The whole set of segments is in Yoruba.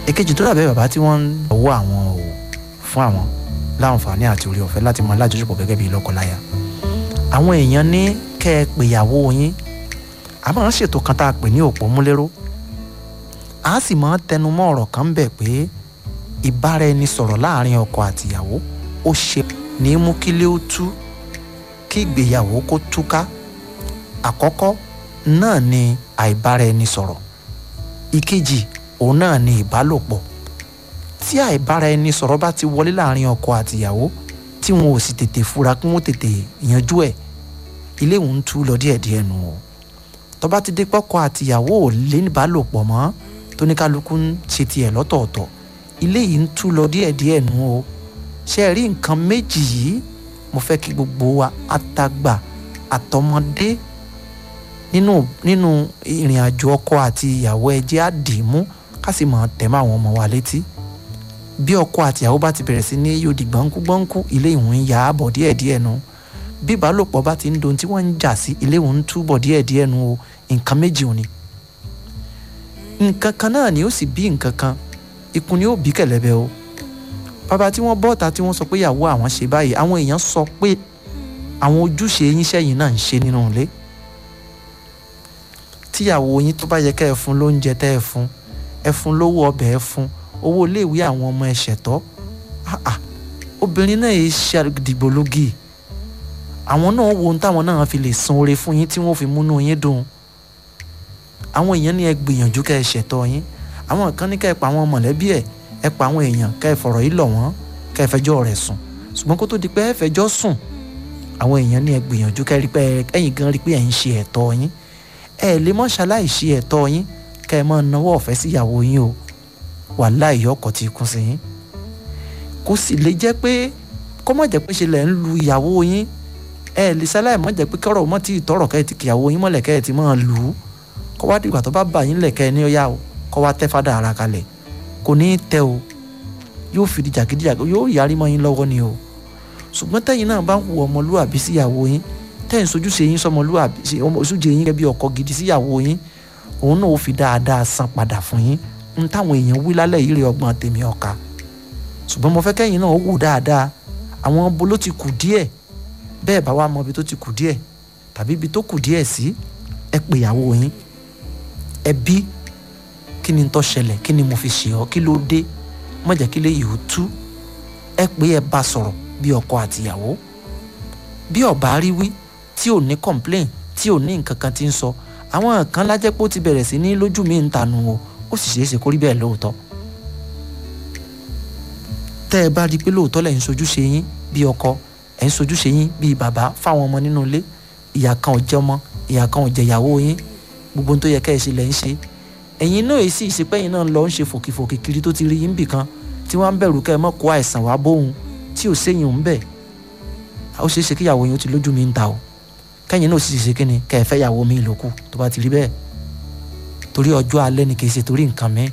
èkejì tó dàbẹ́ bàbá tí wọ́n ń wọ́ àwọn o fún àwọn láǹfààní àti orí ọ̀fẹ́ láti mọ alájọṣepọ̀ gẹ́gẹ́ bí lọ́kọláya àwọn èèyàn ní kẹ́ ẹ pèyàwó yín a máa ń ṣètò kan tá a pè ní òpó múlẹ́rọ́ a sì máa ń tẹnumọ́ ọ̀rọ̀ kan ń bẹ̀ pé ìbáraẹnisọ̀rọ̀ láàrin ọkọ àtìyàwó ó ṣe ní mú kílé ó tú kí ìgbéyàwó kó túká àkọ́kọ́ náà ni àìbáraẹnisọ̀rọ̀ ìkejì òun náà ni ìbálòpọ̀ tí àìbáraẹnisọ̀rọ̀ bá ti wọlé láàrin ọkọ àtìyàwó tí wọn ò sì tètè fura kí wọn tètè yanjú ẹ̀ ilé òun ń tú lọ díẹ̀díẹ̀ nù o tó bá ti dé pọ́kọ àtìyàwó ò lé níbálòpọ̀ mọ́ tóníkálukú ń ṣe tiẹ̀ lọ́tọ̀ọ̀tọ̀ ilé yìí ń tú lọ díẹ̀díẹ̀ nù o ṣe rí nǹkan méjì yìí mo fẹ́ kí gbogbo wa àtàgbà àtọmọdé nínú nínú ìrìn àjò ọkọ àti ìyàwó ẹ jẹ́ á dì í mú ká sì máa tẹ̀ mọ́ àwọn ọmọ wa létí bí ọkọ àti ìyàwó bá ti bẹ̀rẹ̀ sí ní yóò di gbọ̀nkú gbọ̀nkú ilé ìwọ̀n ń ya àbọ̀ díẹ̀díẹ̀ nu bí ìbálòpọ̀ bá ti ń dohun tí wọ́n ń jà sí ilé ìwọ̀n ń túbọ̀ díẹ̀díẹ̀ nu o nǹkan méjì ò ní. nǹkan kan náà ni ó sì bí nǹkan kan ikùn ni ó bí kẹ̀lẹ́bẹ̀ o bàbá tí wọ́n bọ́ta tí wọ́n sọ pé ìyàwó àwọn ṣe báyìí àwọn èèyàn sọ pé àwọn ojúṣe yín sẹ́yìn náà ń ṣe nínú ilé tíyàwó yín tó bá yẹ kẹ́ ẹ fún lóúnjẹ tẹ́ ẹ fún ẹ fún lówó ọbẹ̀ ẹ fún owó iléèwé àwọn ọmọ ẹ ṣẹ̀tọ́ obìnrin náà yìí ṣe dìgbòlógì àwọn náà wo ohun táwọn náà fi lè san oore fún yín tí wọ́n fi múnú yín dùn àwọn èèyàn ní ẹ gbìyànjú kẹ́ ẹ ṣẹ̀tọ́ yín àwọn kan ní kẹ́ ẹ pa àwọn mọ̀lẹ́bí ẹ ẹ pa àwọn èèyàn kẹ́ ẹ fọ̀rọ̀ yìí lọ̀ wọ́n kẹ́ ẹ fẹjọ́ rẹ̀ sùn ṣùgbọ́n kó tó di pé ẹ fẹjọ́ sùn àwọn èèyàn ní ẹ gbìyànjú kẹ́ ẹ rí pé ẹ̀yin gan rí pé ẹ ń ṣe ẹ̀tọ́ yín ẹ lè mọ́ ṣaláì ṣe ẹ̀tọ́ yín kẹ́ ẹ máa náwó ọ̀fẹ́ síyàwó yín o wàláhì ọkọ̀ ti kún sí yín kó sì lè jẹ́ pé kó má jẹ́ pé ṣe lẹ̀ ń lu ìyàwó yín ẹ lè ṣaláì mọ́ jẹ́ pé kọ́rọ̀ mọ́ tí ìtọ́rọ̀ kẹ́ ẹ ti kìyàwó yín mọ́lẹ̀ kẹ́ ẹ ti máa lù ú kó wá dìgbà tó bá bà yín lẹ̀ kẹ́ ẹ ní ọ̀yà o kó wá tẹ́ fádà ara kalẹ̀ kò ní í tẹ́ o yóò fi di jàgídíjàgí yóò yarí mọ́ yín lọ́wọ́ ni o ṣùgbọ́n tẹ́yìn náà bá ń hu ọmọlúwàbí síyàwó yín tẹ́yìn sojúṣe yín sọmọlúwàbí ojúṣe yín gẹ́gẹ́ bí ọkọ gidi síyàwó yín òun náà ó fi dáadáa san padà fún yín n táwọn èèyàn wí lálẹ́ yìí rè ọgbọ́n tèmi ọ̀ka ṣùgbọ́n mo fẹ́ kẹ́yìn náà ó wò dáadáa àwọn bo ló ti kù díẹ̀ bẹ́ẹ̀ bá wá mọ ibi tó ti kù díẹ̀ tàbí ibi tó kù díẹ̀ sí ẹ pè ìyàwó yín ẹ bí kí ni tó ṣẹlẹ̀ kí ni mo fi ṣe ọ́ kí ló dé má jẹ́ kí lè yìí ó tú ẹ pé ẹ bá sọ̀rọ̀ bí ọkọ àtìyàwó bí ọba rí wí tí ò ní complain tí ò ní nǹkan kan tí ń sọ àwọn kan lájẹ́ pé ó ti bẹ̀rẹ̀ sí ní lójú mi ń tanu o ó sì ṣeé ṣe kó rí bẹ́ẹ̀ lóòótọ́ tẹ́ ẹ bá rí i pé lóòótọ́ lẹ̀ ń sojúṣe yín bí ọkọ ẹ̀ ń sojúṣe yín bí bàbá fáwọn ọmọ nínú ilé ìyá kan ò jẹ ọmọ ìyá kan ò jẹ ìyàwó yín gbogbo ohun tó yẹ kẹ́ ẹ ṣe lẹ̀ ń ṣe ẹ̀yin náà èsì ìṣepẹ́yìn náà lọ ń ṣe fòkìfòkì kiri tó ti rí yín bì kan tí wọ́n á ń bẹ̀rù kẹ́ ẹ mọ́ kó àìsàn wá bóun tí ò séyìn ń bẹ̀ ó ṣeé ṣe kí ìyàwó yín ó ti lójú mi ń ta o kẹ́yìn náà sì ṣe kí ni kẹ́ ẹ fẹ́ ìyàwó mi ìlòkù tó bá ti rí bẹ́ẹ̀ torí ọjọ́ alẹ́ ni kì í ṣe torí nǹkan mi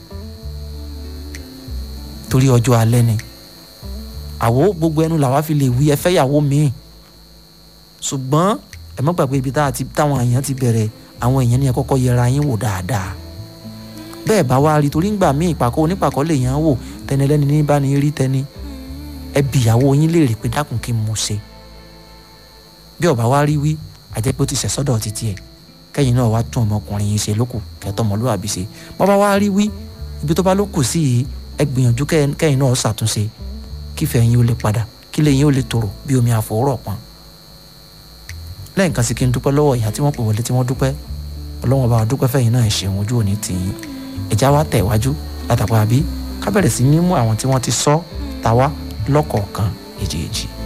torí ọjọ́ alẹ́ ni àwo gbogbo ẹnu làwa fi lè wí ẹ fẹ́ ìyàwó mi ṣùgbọ́n ẹ má gbàgbé ibi táwọn èèyàn ti bẹ̀rẹ̀ àwọn èèyàn ní ẹ kọ́kọ́ yẹra yín wò dáadáa bẹ́ẹ̀ bá wá rí torí ń gbà mí ìpàkọ́ onípàkọ́ lè yàn án wò tẹni ẹlẹ́ni ní bá ní rí tẹni ẹ bi ìyàwó yín léèrè pé dákun kí n mú ṣe bí ọba wá rí wí àjẹ́ pé ó ti ṣẹ̀ sọ́dọ̀ títí ẹ̀ kẹ́yìn náà wá tún ọmọkùnrin yín ṣe lókù kẹ́tọ́ ọmọlúwàbí ṣe bọ́ba wá rí wí ibi tó bá lókù sí yìí ẹ gbìyànjú kẹ́yìn náà ṣàtúnṣe kífẹ́ yín ó lè padà kí lè yín ó lè tòrò bí omi àfọwọ́rọ̀ pọn lẹ́yìn kan sí kí n dúpẹ́ lọ́wọ́ ìyá tí wọ́n pè wọlé tí wọ́n dúpẹ́ ọlọ́wọ́n bá wa dúpẹ́ fẹ́yìn náà ṣeun ojú òní tì yín ẹ̀já wa tẹ̀ wájú látàpá àbí ká bẹ̀rẹ̀ sí ní mú àwọn tí wọ́n ti sọ tàwa lọ́kọ̀ọ̀kan èjèèjì.